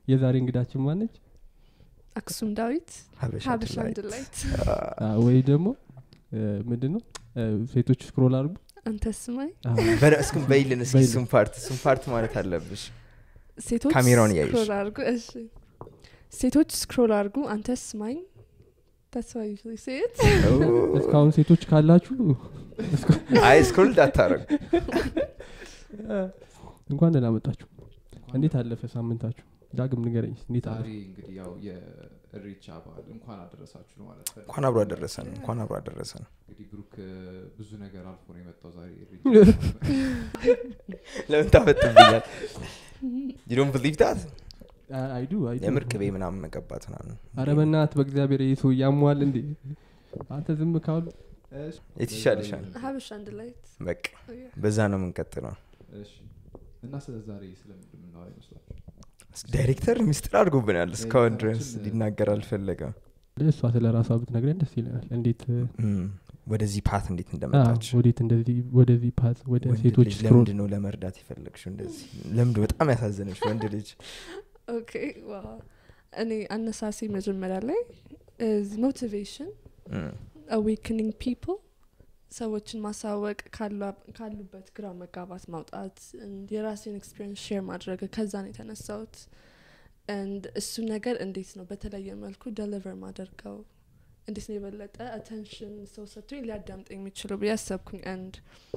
የዛሬ እንግዳችን ማነች አክሱም ዳዊት ሀበሻ ሀበሻ ድላይት። ድላይት አ፣ ወይ ደግሞ ምንድን ነው አ፣ ሴቶች ስክሮል አድርጉ አንተ ስማኝ አ፣ በለ- እስኪ በይልን እስኪ በይልን። እሱን ፓርት እሱን ፓርት ማለት አለብሽ ሴቶች ካሜራውን እያየሽ። ስክሮል አድርጉ እሺ ሴቶች ስክሮል አድርጉ አንተ ስማኝ That's why I usually say it. እስካሁን ሴቶች ካላችሁ አይ ስክሮል እንዳታረጉ እንኳን ደህና መጣችሁ እንዴት አለፈ ሳምንታችሁ ዳግም ንገረኝ እንዴት ዛሬ አለፈ እንግዲህ ያው የእሬቻ በዓል እንኳን አደረሳችሁ ነው ማለት ፈልጌ እንኳን አብሮ አደረሰን እንኳን አብሮ አደረሰን እንግዲህ ብሩክ እ፣ ብዙ ነገር አልፎ ነው የመጣው ዛሬ እሬቻ ለምን ታፈጥብኛል ዩዶን ብሊቭ ዳት አይዱ አይዱ የምር ቅቤ ምናምን መቀባት ምናምን አረ በእናትህ በእግዚአብሔር ይህ ሰው ያሟል እንዴ አንተ ዝም ካሉ የት ይሻልሻል ሀበሻ ድላይት በቃ በዛ ነው የምንቀጥለው እሺ እና ስለ ዛሬ ስለምንድን የምናወራ ይመስላችሁ ዳይሬክተር ሚስጥር አድርጎብናል እስካሁን ድረስ ሊናገር አልፈለገም እሷ ስለ ራሷ ብትነግረን ደስ ይለናል እንዴት እም፣ ወደዚህ ፓት እንዴት አ፣ እንደመጣች ወዴት እንደዚህ ወደዚህ ፓት ወደ ወንድ ሴቶች ልጅ ስክሮል ለምንድን ነው ለመርዳት የፈለግሽው እንደዚህ ለምንድ በጣም ያሳዘነች ወንድ ልጅ ኦኬ ዋው እኔ አነሳሴ መጀመሪያ ላይ ሞቲቬሽን እም፣ አዌክኒንግ ፒፕል ሰዎችን ማሳወቅ ካሉ- ካሉበት ግራ መጋባት ማውጣት and የራሴን ኤክስፒሪንስ ሼር ማድረግ ከዛ ነው የተነሳሁት and እሱ ነገር እንዴት ነው በተለየ መልኩ ደሊቨር ማደርገው እንዴት ነው የበለጠ አቴንሽን ሰው ሰጥቶኝ ሊያዳምጥ የሚችለው ብዬ አሰብኩኝ አንድ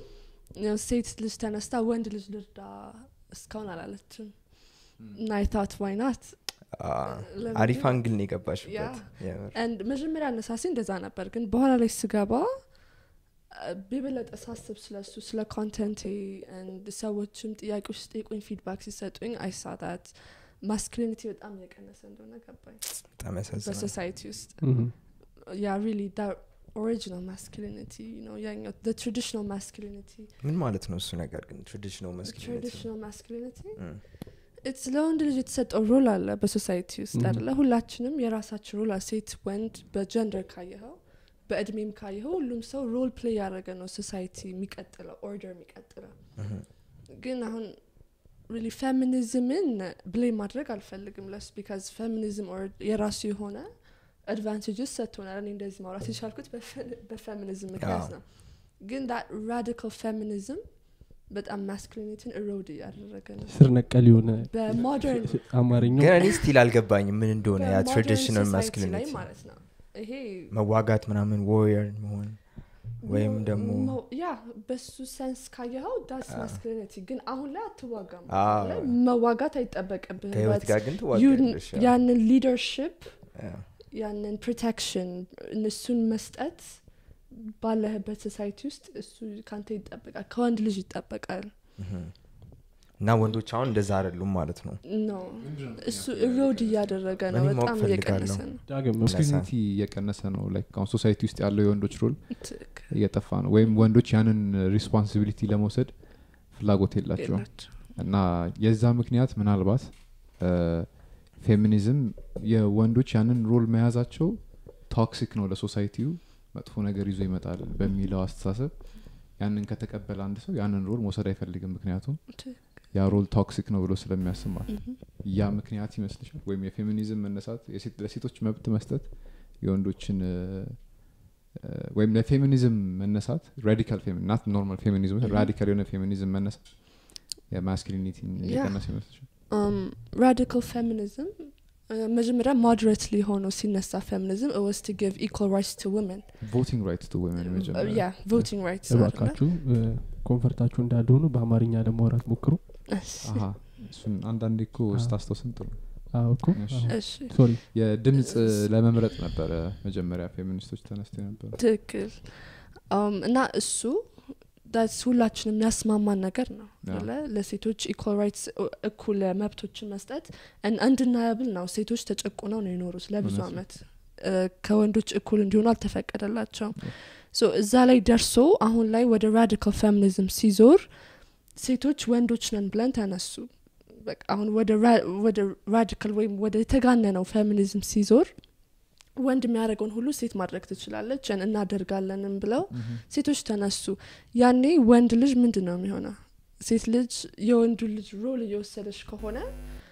ሴት ልጅ ተነስታ ወንድ ልጅ ልርዳ እስካሁን አላለችም እና አይታት ዋይናት አ፣ አሪፍ አንግል ነው የገባሽበት የምር። አንድ መጀመሪያ አነሳሴ እንደዛ ነበር ግን በኋላ ላይ ስገባ አ፣ የበለጠ ሳስብ ስለሱ ስለ ኮንተንቴ and ሰዎችም ጥያቄዎች ሲጠይቁኝ ፊድባክ ሲሰጡኝ አይሳታት ማስኩሊኒቲ በጣም እየቀነሰ እንደሆነ ገባኝ በጣም ያሳዝናል በሶሳይቲ ውስጥ እም፣ ያ ሪሊ ኦሪጂናል ማስኩሊኒቲ ነው ያኛው ትራዲሽናል ማስኩሊኒቲ ምን ማለት ነው እሱ ነገር ግን ትራዲሽናል መስኪሊኒቲ ትራዲሽናል ማስኩሊኒቲ ኢትስ ለወንድ ልጅ የተሰጠው ሮል አለ በሶሳይቲ ውስጥ Mhm. አለ ሁላችንም የራሳችን ሮል አለ ሴት ወንድ በጀንደር ካየኸው በእድሜም ካየኸው ሁሉም ሰው ሮል ፕሌይ ያደረገ ነው ሶሳይቲ የሚቀጥለው ኦርደር የሚቀጥለው ግን አሁን ሪሊ ፌሚኒዝምን ብሌም ማድረግ አልፈልግም ለስ ቢካዝ ፌሚኒዝም የራሱ የሆነ አድቫንቴጅስ ሰጥቶናል እኔ እንደዚህ ማውራት የቻልኩት በፌሚኒዝም ምክንያት አዎ። ነው ግን ዳት ራዲካል ፌሚኒዝም በጣም ማስኩሊኒቲን እሮድ እያደረገ ነው ስር ነቀል የሆነ በሞደርን አማርኛው ግን እኔ ስቲል አልገባኝም ምን እንደሆነ ያ በሞደርን ትራዲሽናል ሶሳይቲ ላይ ማስኪሊኒቲ ማለት ነው ይሄ መዋጋት ምናምን ዋሪየር መሆን ወይም ሞ- ደግሞ ሞ- ያ በሱ ሰንስ ካየኸው ዳስ አዎ። ማስኩሊኒቲ ግን አሁን ላይ አትዋጋም አዎ። አሁን ላይ መዋጋት አይጠበቅብህም ከህይወት but ጋር ግን you- ትዋጋለሽ ያው። ያንን ሊደርሽፕ ያ። ያንን ፕሮቴክሽን እነሱን መስጠት ባለህበት ሶሳይቲ ውስጥ እሱ ካንተ ይጠበቃል ከወንድ ልጅ ይጠበቃል ምሁም። እና ወንዶች አሁን እንደዛ አይደሉም ማለት ነው ኖ እሱ እሮድ እያደረገ ነው እኔ ማወቅ በጣም ፈልጋለሁ። እየቀነሰ ነው ዳግም ማስኩሊኒቲ እየቀነሰ ነው ላይክ አሁን ሶሳይቲ ውስጥ ያለው የወንዶች ሮል ትክክል እየጠፋ ነው ወይም ወንዶች ያንን ሪስፖንሲቢሊቲ ለመውሰድ ፍላጎት የላቸውም የላቸው እና የዛ ምክንያት ምናልባት ፌሚኒዝም የወንዶች ያንን ሮል መያዛቸው ቶክሲክ ነው ለሶሳይቲው መጥፎ ነገር ይዞ ይመጣል በሚለው አስተሳሰብ ያንን ከተቀበለ አንድ ሰው ያንን ሮል መውሰድ አይፈልግም ምክንያቱም ያ ሮል ቶክሲክ ነው ብሎ ስለሚያስብ ማለት ነው። ያ ምክንያት ይመስልሻል ወይም የፌሚኒዝም መነሳት የሴት- ለሴቶች መብት መስጠት የወንዶችን እ፣ እ፣ ወይም ለፌሚኒዝም መነሳት ራዲካል ናት ኖርማል ፌሚኒዝም ራዲካል የሆነ ፌሚኒዝም መነሳት የማስኪሊኒቲን እየቀነሰ ይመስልሻል ራዲካል ፌሚኒዝም መጀመሪያ ሞደሬትሊ ሆኖ ሲነሳ ፌሚኒዝም ወስ ቱ ጊቭ ኢኳል ራይትስ ቱ ውመን ቮቲንግ ራይትስ ቱ ወመን መጀመሪያ ያ ቮቲንግ ራይትስ እባካችሁ እ፣ ኮንፈርታችሁ እንዳልሆኑ በአማርኛ ለማውራት ሞክሩ አሀ እሱን አንዳንዴ እኮ አዎ። ስታስታውስን ጥሩ አዎ እኮ እሺ። እሺ ሶሪ የድምፅ ለመምረጥ ነበረ መጀመሪያ ፌሚኒስቶች ተነስተው ነበረ ትክክል Um, እና እሱ ዳስ ሁላችንም የሚያስማማን ነገር ነው ያ። አለ ለሴቶች ኢኳል ራይትስ እኩል መብቶችን መስጠት እንድናያብል ነው ሴቶች ተጨቁነው ነው የኖሩት ለብዙ እውነት ነው። አመት እ፣ ከወንዶች እኩል እንዲሆኑ አልተፈቀደላቸውም ያ። ሶ እዛ ላይ ደርሶ አሁን ላይ ወደ ራዲካል ፌሚኒዝም ሲዞር ሴቶች ወንዶች ነን ብለን ተነሱ በቃ አሁን ወደ ራ- ወደ ራዲካል ወይም ወደ የተጋነነው ፌሚኒዝም ሲዞር ወንድ የሚያደርገውን ሁሉ ሴት ማድረግ ትችላለች ን- እናደርጋለንም ብለው ሴቶች ተነሱ ያኔ ወንድ ልጅ ምንድን ነው የሚሆነው ሴት ልጅ የወንዱ ልጅ ሮል እየወሰደች ከሆነ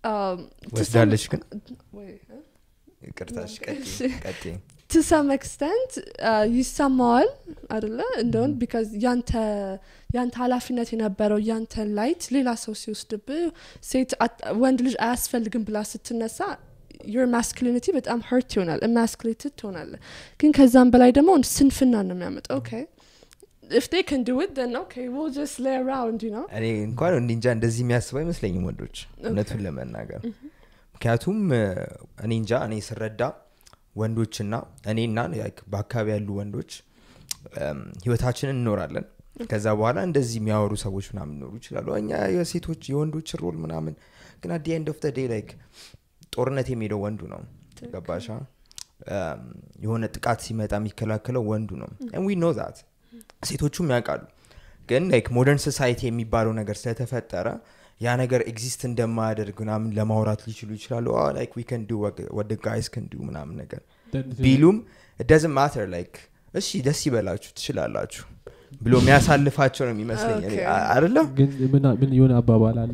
um, to some- ወስዳለች ግን wait, huh? ይቅርታሽ እሺ። ቀጤ to some extent uh, ይሰማዋል አደለ እንደውን ቢካዝ ያንተ ያንተ ኃላፊነት የነበረው ያንተ ላይት ሌላ ሰው ሲወስድብህ ሴት አት- ወንድ ልጅ አያስፈልግም ብላ ስትነሳ your masculinity በጣም hurt ይሆናል emasculated ትሆናለ ግን ከዛም በላይ ደግሞ ስንፍና ነው የሚያመጣው ኦኬ if they can do it then okay we'll just lay around you know እኔ እንኳን እንዲ እንጃ እንደዚህ የሚያስቡ አይመስለኝም ወንዶች እውነቱን ለመናገር ምክንያቱም እ፣ እኔ እንጃ እኔ ስረዳ ወንዶችና እኔና like በአካባቢ ያሉ ወንዶች እም፣ ህይወታችንን እንኖራለን ከዛ በኋላ እንደዚህ የሚያወሩ ሰዎች ምናምን ሊኖሩ ይችላሉ እኛ የሴቶች የወንዶች ሮል ምናምን ግን አዲ ኤንድ ኦፍ ዴይ ላይክ ጦርነት የሚሄደው ወንዱ ነው ገባሻ እም፣ የሆነ ጥቃት ሲመጣ የሚከላከለው ወንዱ ነው ዊ ኖ ዛት ሴቶቹም ያውቃሉ ግን ላይክ ሞደርን ሶሳይቲ የሚባለው ነገር ስለተፈጠረ ያ ነገር ኤግዚስት እንደማያደርግ ምናምን ለማውራት ሊችሉ ይችላሉ ላይክ ዊ ከን ዱ ወደ ጋይስ ከን ዱ ምናምን ነገር ቢሉም ደዝን ማተር ላይክ እሺ ደስ ይበላችሁ ትችላላችሁ ብሎ የሚያሳልፋቸው ነው የሚመስለኝ እኔ። Okay. አ- አይደለም ግን ምን- ምን የሆነ አባባል አለ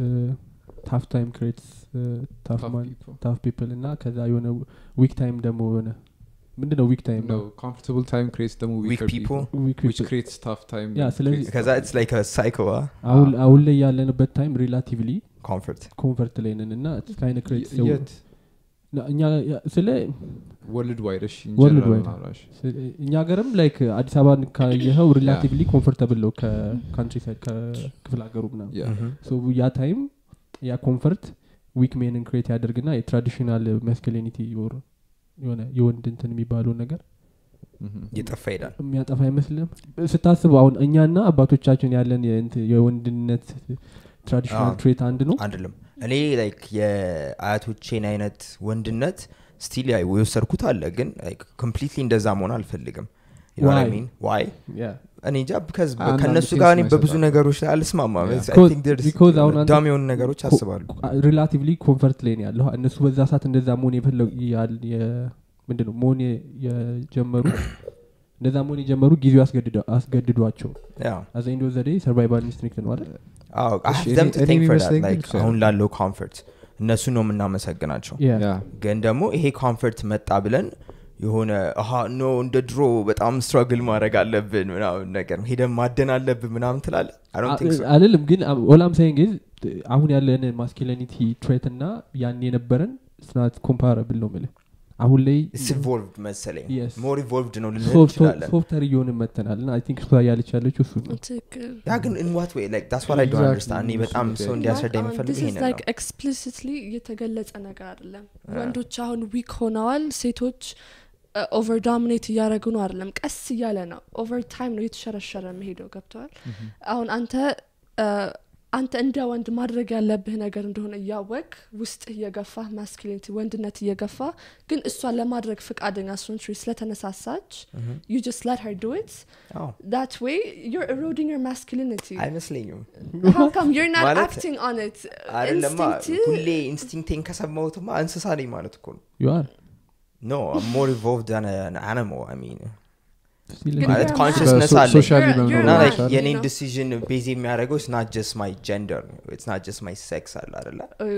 ታፍ ታይም ክሬትስ ታፍ Tough ማን people. ታፍ ፒፕል እና ከዛ የሆነ ዊክ ታይም ደግሞ የሆነ ምንድን ነው ዊክ ታይም No, comfortable time creates ደግሞ Weak weaker people. ዊክ which creates tough time Yeah, that ስለዚህ- creates ከዛ tough ኢትስ ላይክ ሳይኮ አሁን አሁን ላይ ያለንበት ታይም ሪላቲቭሊ ኮንፈርት ኮንፈርት ላይ ነን እና ካይነ time. ክሬት Y- yet እኛ ያ- ስለ world wide እሺ in World general wide. ናራሽ ስ- እኛ ሀገርም ላይክ አዲስ አበባ ካየኸው ሪላቲቭሊ ኮንፈርተብል ነው ከካንትሪ ሳይድ ከክፍለ ሀገሩ ምናምን yeah ሶ ያ ታይም ያ ኮንፈርት ዊክ ሜንን ክሬት ያደርግና የትራዲሽናል ማስኩሊኒቲ የሆነ የወንድ እንትን የሚባለውን ነገር Mhm. እየጠፋ ይሄዳል የሚያጠፋ አይመስልም ስታስበው አሁን እኛና አባቶቻችን ያለን የእንት- የወንድነት ትራዲሽናል አዎ። ትሬት አንድ ነው አንድልም እኔ ላይክ የአያቶቼን አይነት ወንድነት ስቲል ያ የወሰድኩት አለ ግን ኮምፕሊትሊ እንደዛ መሆን አልፈልግም Why? ዋይ Yeah. እኔ እንጃ because አንዳንድ ከእነሱ ሴንስ ጋር እኔ ነው በብዙ ይሰጣል። ነገሮች ላይ አልስማማም Yeah. I Because- think there's because አሁን አንተ- ዳም የሆኑ ነገሮች አስባሉ ሪላቲቭሊ ኮንፈርት ላይ ነው ያለው እነሱ በዛ ሰዓት እንደዛ መሆን የፈለጉ ምንድን ነው መሆን የ- የጀመሩት እንደዛ መሆን የጀመሩ ጊዜው አስገድደ- አስገድዷቸው ያው አዘ ኢንዶ ዘዴ ሰርቫይቫል ኢንስቲንክት ነው አይደል አዎ I እሺ፣ have them እኔ- to እኔ thank for that, የሚመስለኝ like ግን አሁን ላለው ኮንፈርት እነሱ ነው የምናመሰግናቸው Yeah. yeah ግን ደግሞ ይሄ ኮንፈርት መጣ ብለን የሆነ አሀ ኖ እንደ ድሮ በጣም ስትራግል ማድረግ አለብን ምናምን ነገር ሄደን ማደን አለብን ምናምን ትላለ አ- አልልም ግን ኦላም ሳይንግ አሁን ያለን ማስኪሊኒቲ ትሬት እና ያን የነበረን ስናት ኮምፓረብል ነው ምልህ አሁን ላይ ኢንቮልቭድ መሰለኝ Yes. ሞር ኢንቮልቭድ ነው ልንል እንችላለን ሶፍተር እየሆንን መተናል እና አይ ቲንክ እሷ ያለች ያለችው እሱ ነው ትክክል ያ ግን in what way like that's what I don't Exactly. understand እኔ በጣም እሱ ሰው ጉዳይ። እንዲያስረዳ Like, የሚፈልግ this is ይሄንን like ነው explicitly የተገለጸ ነገር አይደለም Yeah. ወንዶች አሁን ዊክ ሆነዋል ሴቶች ኦቨር ዶሚኔት እያደረጉ ነው አይደለም ቀስ እያለ ነው ኦቨር ታይም ነው እየተሸረሸረ መሄደው ገብተዋል አሁን አንተ አ፣ አንተ እንደ ወንድ ማድረግ ያለብህ ነገር እንደሆነ እያወቅ ውስጥ እየገፋ ማስኪሊኒቲ ወንድነት እየገፋ ግን እሷን ለማድረግ ፍቃደኛ ሶንትሪ ስለተነሳሳች Mhm. you just let her do it አዎ that way you're eroding your masculinity አይመስለኝም how come you're not ማለት acting on it አይደለማ Instinct- ሁሌ ኢንስቲንክቴን ከሰማሁትማ እንስሳ ነኝ ማለት እኮ ነው ዩአር ኖ ሞር ኢንቮልቭድ ን አኒማል አይ ሚን ግን ማለት you're a consciousness So- አለኝ socially You're- መኖር you're እና a like man, you የኔን know? ዲሲዥን ቤዝ የሚያደርገው ስ ናት ጀስት ማይ ጀንደር ስ ናት ጀስት ማይ ሴክስ አለ አደለ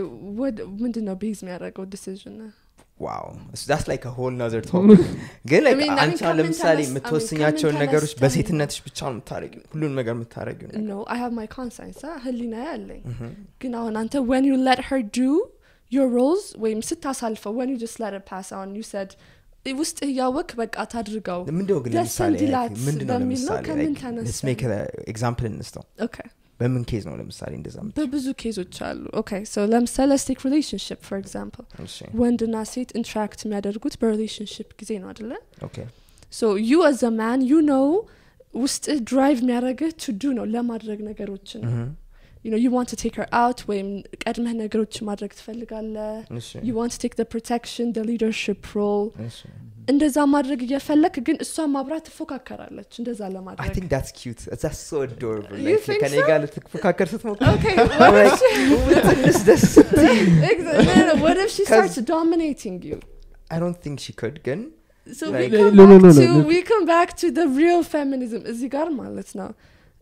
ምንድን ነው ቤዝ የሚያደርገው ዲሲዥን ዋው ዳስ ላይክ ሆል ናዘር ቶፒክ ግን like I mean- I mean, አንቺ አሁን ከምን ለምሳሌ ተነስ- I mean, የምትወስኛቸውን ከምን ነገሮች ተነስተን- በሴትነትሽ ብቻ ነው የምታደረጊው ሁሉን ነገር የምታደረጊው ነገር ኖ አይ ሃቭ ማይ ኮንሳይንስ ህሊና ያለኝ Mhm. ግን አሁን አንተ when you let her do your roles ወይም ስታሳልፈው when you just let it pass on you said ውስጥ እያወቅ በቃ ታድርገው ምንድነው ግን ደስ ለምሳሌ እንዲላት ምንድነው በሚል ነው። ለምሳሌ ከምን like, ተነስተን? let's make a ኤግዛምፕል እንስተው ኦኬ በምን ኬዝ ነው ለምሳሌ እንደዛ የምትይው? በብዙ ኬዞች አሉ ኦኬ ሶ ለምሳሌ ስቴክ ሪሌሽንሽፕ ፎር ኤግዛምፕል እሺ ወንድና ሴት ኢንትራክት የሚያደርጉት በሪሌሽንሽፕ ጊዜ ነው አደለ ኦኬ ሶ ዩ አዝ አ ማን ዩ ነው ውስጥ ድራይቭ የሚያደርግህ ቱ ዱ ነው ለማድረግ ነገሮችን Mhm. you know you want to take her out ወይም ቀድመህ ነገሮች ማድረግ ትፈልጋለህ እሺ you want to take the protection the leadership role እሺ እንደዛ ማድረግ እየፈለክ ግን እሷ ማብራት ትፎካከራለች እንደዛ I ለማድረግ think that's cute. That's so adorable. You Like, think ከኔ so? ጋር ልትፎካከር ስትሞክር Okay, I'm what if like, she, ትንሽ ደስ ስትይ Exa- no, no, what if she 'Cause- starts dominating you? I don't think she could ግን So Like- we come No, no, back no, no, to no. we come back to the real feminism እዚህ ጋር ማለት ነው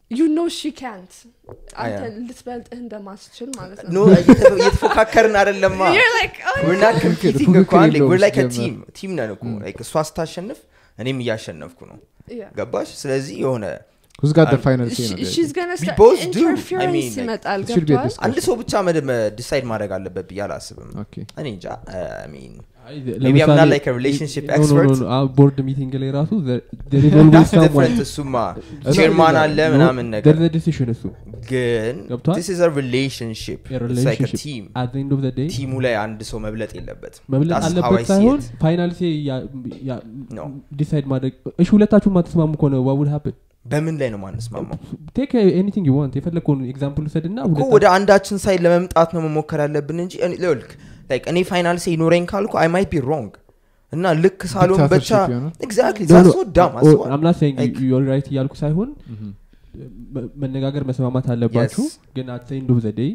ዩ ኖ ሺ ካንት አያ። አንተ ልትበልጥህ እንደማትችል ማለት ኖ ነው እየተ- እየተፎካከርን አይደለማ You're like, oh, we're not competing እኮ ፉክክር አንዴ የለውም we're like a ሲጀመር። team ቲም ነን እኮ like እሷ ስታሸንፍ እኔም እያሸነፍኩ ነው yeah. ገባሽ ስለዚህ የሆነ who's got the Um, final say She- ነው ጥያቄው? she's gonna We start both do. I interference mean, like, ይመጣል it should be a ገብቷል discussion. አንድ ሰው ብቻ ዲሳይድ ማድረግ አለበት ብዬ አላስብም Okay. እኔ እንጃ I mean አይ፣ maybe I'm not ለምሳሌ- like a relationship No, no, no, expert no, አሁን ቦርድ ሚቲንግ ላይ ራሱ there- there is always that's someone- different እሱማ እሱ ቼርማን አለ No, ምናምን ነገር there's a decision እሱ ግን ገብቶሃል? this is a relationship A it's like a relationship. team at the end of the day ቲሙ ላይ አንድ ሰው መብለጥ የለበትም መብለጥ That's how I አለበት see ሳይሆን it. ፋይናል ሴ No. ዲሳይድ ማድረግ እሺ ሁለታችሁ ማትስማሙ ከሆነ ዋውድ ሀፕን በምን ላይ ነው ማንስማማው ቴክ ኤኒቲንግ ዩ ዋንት የፈለግከውን ኤግዛምፕል ውሰድ ና እኮ ወደ አንዳችን ሳይድ ለመምጣት ነው መሞከር ያለብን እንጂ እኔ- ልክ like እኔ ፋይናል ሴ ይኖረኝ ካልኩ አይ ማይት ቢ ሮንግ እና ልክ ሳሎን ብቻ Dictatorship የሆነ? ኤግዛክትሊ ዛሶ ዳም አስዋል አምናት Like- ዩር ራይት እያልኩ ሳይሆን Mhm. መ- መነጋገር መስማማት አለባችሁ Yes. ግን አት ኤንድ ኦፍ ዘ ዴይ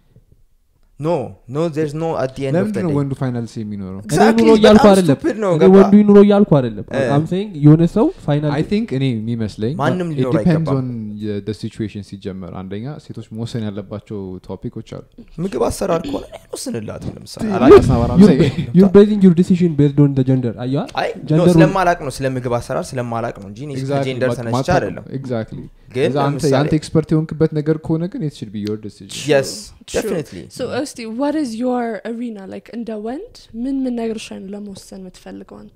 ኖ ኖ ዜርስ ኖ አት ዲ ኤንድ ኦፍ ለምንድን ነው ወንዱ ፋይናል ሴ የሚኖረው እኔ Exactly, ኑሮ እያልኩ በጣም አይደለም stupid ነው፣ እኔ ገባ? ወንዱ ኑሮ እያልኩ አይደለም እ። አም ሴይንግ የሆነ ሰው ፋይናል አይ ቲንክ እኔ የሚመስለኝ ማንም ሊኖር ዲፔንድስ አይገባም። ኦን ሲቹዌሽን ሲጀመር አንደኛ ሴቶች መወሰን ያለባቸው ቶፒኮች አሉ ምግብ አሰራር ከሆነ እኔ አልወስንላትም ለምሳሌ You're- አላውቅም። አስናባራም You're say- ba- you're basing your decision based on the gender አየዋ አይ ኖ ጀንደሩ- ስለማላቅ ነው ስለ ምግብ አሰራር ስለማላቅ ነው እንጂ እኔ ስለ Exactly, ጀንደር but ተነስቼ ማታ- አይደለም exactly ግን ከዛ አንተ ለምሳሌ የአንተ ኤክስፐርት የሆንክበት ነገር ከሆነ ግን it should be your decision የስ True. ዴፊኒትሊ So, እስቲ what is your arena like እንደ ወንድ ምን ምን ነገሮች ላይ ነው ለመወሰን የምትፈልገው አንተ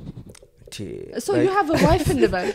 so you have a wife እንበል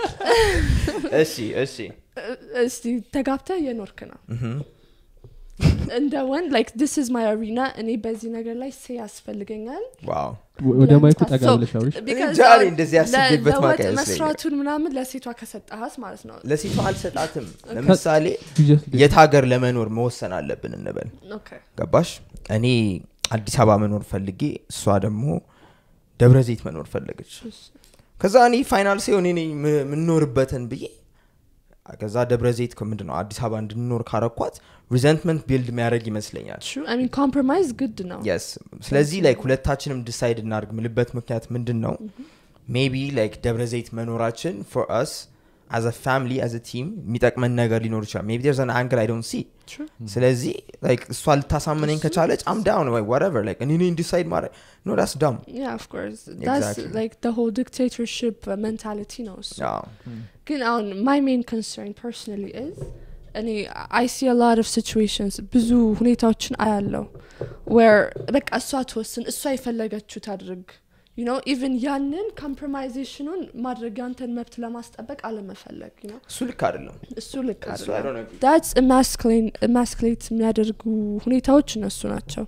እሺ እሺ እ- እስቲ ተጋብተህ የኖርክ ነው ምሁም። እንደ ወንድ like this is my arena እኔ በዚህ ነገር ላይ ሴ ያስፈልገኛል ዋው ወደ ማይኩ ጠጋ So, ብለሽ አውሪሽ because እንጃ እኔ አሁን እንደዚህ ለ- ያስቤበት ለወጥ ማውቅ አይመስለኝም። መስራቱን ምናምን ለሴቷ ከሰጠሃት ማለት ነው ለሴቷ አልሰጣትም ለምሳሌ You just did. የት ሀገር ለመኖር መወሰን አለብን እንበል okay ገባሽ እኔ አዲስ አበባ መኖር ፈልጌ እሷ ደግሞ ደብረ ዘይት መኖር ፈለገች ከዛ እኔ ፋይናል ሲሆን እኔ ም- የምኖርበትን ብዬ ከዛ ደብረ ዘይት ምንድን ነው አዲስ አበባ እንድንኖር ካረኳት ሪዘንትመንት ቢልድ የሚያደርግ ይመስለኛል true i mean compromise ግድ ነው የስ ስለዚህ ላይክ ሁለታችንም ዲሳይድ እናድርግ ምልበት ምክንያት ምንድን ነው ሜቢ ላይክ ደብረ ዘይት መኖራችን ፎር አስ አዝ ፋሚሊ አዝ ቲም የሚጠቅመን ነገር ሊኖር ይችላል ሜቢ there's an angle i don't see True. ስለዚህ ላይክ እሷ ልታሳምነኝ ከቻለች አም ዳውን ወይ whatever like እኔ ነኝ ዲሳይድ ማድረግ ኖ ዳስ ዳም yeah of course that's Exactly. like the whole dictatorship uh, mentality ነው እሱ ያው ግን አሁን my main concern personally is እኔ i see a lot of situations ብዙ ሁኔታዎችን አያለው where በቃ እሷ ትወስን እሷ የፈለገችው ታድርግ you know even ያንን ኮምፕሮማይዜሽኑን ማድረግ ያንተን መብት ለማስጠበቅ አለመፈለግ you know እሱ ልክ አይደለም እሱ ልክ እሱ I አይደለም don't agree. that's emasculate የሚያደርጉ ሁኔታዎች እነሱ ናቸው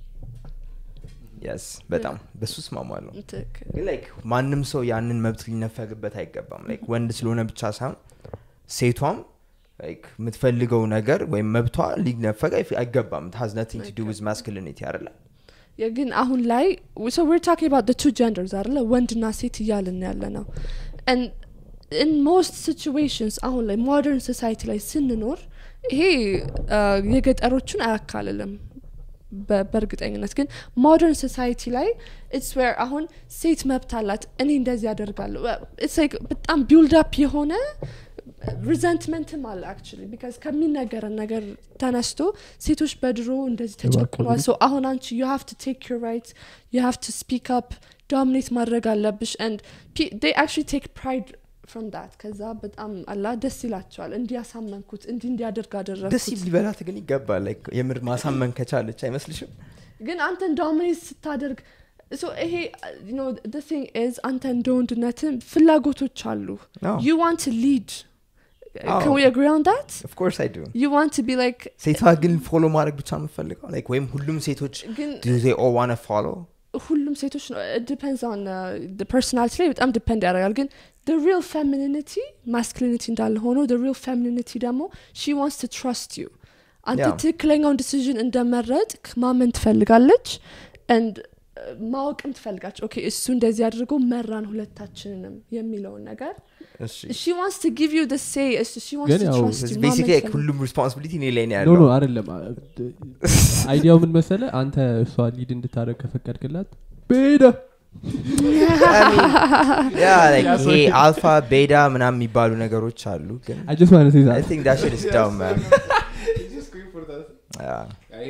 yes በጣም በሱ እስማማለሁ ትክክል ግን ላይክ ማንም ሰው ያንን መብት ሊነፈግበት አይገባም ላይክ ወንድ ስለሆነ ብቻ ሳይሆን ሴቷም ላይክ የምትፈልገው ነገር ወይም መብቷ ሊነፈግ አይፍ- አይገባም ሃዝ ነቲንግ ቱ ዱ ዊዝ ማስኩሊኒቲ አይደለ ያ ግን አሁን ላይ so we're talking about the two genders አይደለ ወንድና ሴት እያልን ያለ ነው and in most situations አሁን ላይ modern society ላይ ስንኖር ይሄ uh, የገጠሮቹን አያካልልም በ- በእርግጠኝነት ግን ሞደርን ሶሳይቲ ላይ ኢትስ ዌር አሁን ሴት መብት አላት እኔ እንደዚህ ያደርጋለሁ ኢትስ ላይክ በጣም ቢልድ አፕ የሆነ ሪዘንትመንትም አለ አክቹሊ ቢካዝ ከሚነገረን ነገር ተነስቶ ሴቶች በድሮ እንደዚህ ተጨቁኗል ሶ አሁን አንቺ ዩ ሃቭ ቱ ቴክ ዩር ራይት ዩ ሃቭ ቱ ስፒክ አፕ ዶሚኔት ማድረግ አለብሽ ንድ ዴይ አክቹሊ ቴክ ፕራይድ ፍሮም ዳት ከዛ በጣም አላ ደስ ይላቸዋል እንዲያሳመንኩት እንዲህ እንዲያደርግ ደስ አደረግኩት ሊበላት ግን ይገባል ላይክ የምር ማሳመን ከቻለች አይመስልሽም ግን አንተ ዶሚኔት ስታደርግ so ይሄ you know the thing is አንተ እንደ ወንድነትም ፍላጎቶች አሉ No. you want to lead አዎ። can we agree on that ኦፍ ኮርስ አይ ዱ you want to be like ሴቷ ግን ፎሎ ማድረግ ብቻ ነው የምፈልገው ላይክ ወይም ሁሉም ሴቶች ግን ዱ ዜ ኦ ዋነ ፎሎ ሁሉም ሴቶች ነው ዲፔንድስ ኦን ፐርሶናሊቲ ላይ በጣም ዲፔንድ ያደርጋል ግን the real femininity masculinity እንዳለ ሆኖ the real femininity ደግሞ she wants to trust you አንተ Yeah. ትክክለኛውን ዲሲዥን እንደመረጥ ማመን ትፈልጋለች and uh, ማወቅም ትፈልጋች ኦኬ እሱ እንደዚህ አድርጎ መራን ሁለታችንንም የሚለውን ነገር እሺ she wants to give you the say it's- she wants ግን to ያው trust you ማመን ቤሲክሊ ትፈልጋለች። ሁሉም ሪስፖንሲቢሊቲ እኔ ላይ ነው ኖ ያለው ኖ አይደለም አይዲያው ምን መሰለ አንተ እሷ ሊድ እንድታደረግ ከፈቀድክላት ቤደ ይሄ አልፋ ቤዳ ምናምን የሚባሉ ነገሮች አሉ ግን I just want to say I that. think that shit is dumb, man. Yeah.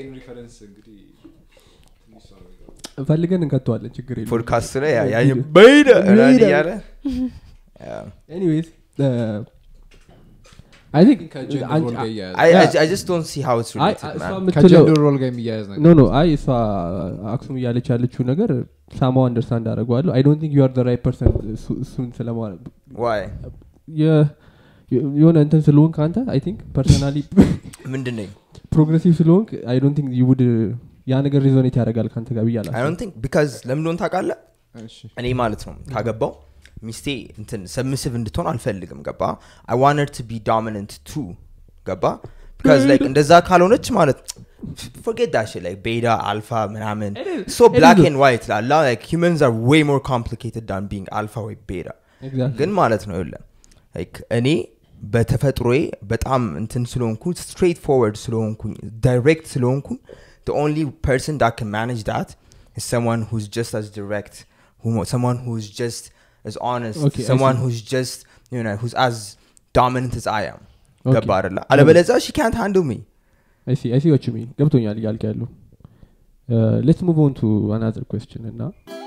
ፈልገን እንከተዋለን ችግር የለውም። ፖድካስቱ ላይ ያ- ያ ቤዳ ምናምን ቤዳ። እያለ Yeah. Anyways, uh, I think ከጀንደር አንቺ- ሮል ጋር እያያዘ I, I, Yeah. I just don't see how it's አይ related, እሷ man. የምትለው ከጀንደር ሮል ጋር የሚያያዝ ነገር ኖ ኖ አይ እሷ አክሱም እያለች ያለችው ነገር ሳማው አንደርስታንድ አደረገዋለሁ አይ ዶንት ቲንክ ዩ አር ዘ ራይት ፐርሰን እሱን ስለማ Why? የ- የሆነ እንትን ስለሆንክ አንተ አይ ቲንክ ፐርሰናሊ ምንድን ነኝ? ፕሮግሬሲቭ ስለሆንክ አይ ዶንት ቲንክ ዩ ውድ ያ ነገር ሪዞኔት ያደርጋል ከአንተ ጋር I ብያላ don't think because ለምን እንደሆነ ታውቃለህ? እሺ እኔ ማለት ነው ካገባው ሚስቴ እንትን ሰብሚሲቭ እንድትሆን አልፈልግም ገባ አይ ዋንት ቱ ቢ ዶሚነንት ቱ ገባ ቢካዝ ላይክ እንደዛ ካልሆነች ማለት forget that shit like beta alpha ምናምን It is- so it is black a- and white ላላ like humans are way more complicated than being alpha ወይ beta ግን ማለት ነው ይለ እኔ በተፈጥሮዬ በጣም እንትን ስለሆንኩ ስትሬት ፎርወርድ ስለሆንኩኝ ዳይሬክት ስለሆንኩኝ the only person that can manage that is someone who's just as direct who, someone who's just as honest Okay, I someone see. who's just you know who's as dominant as I am Okay. ገባ አይደለ አለበለዚያ she can't handle me አይሲ አይሲ ዎች ሚን ገብቶኛል እያልክ ያሉ ሌትስ ሙቭ ኦን ቱ አናዘር ኩዌስችን እና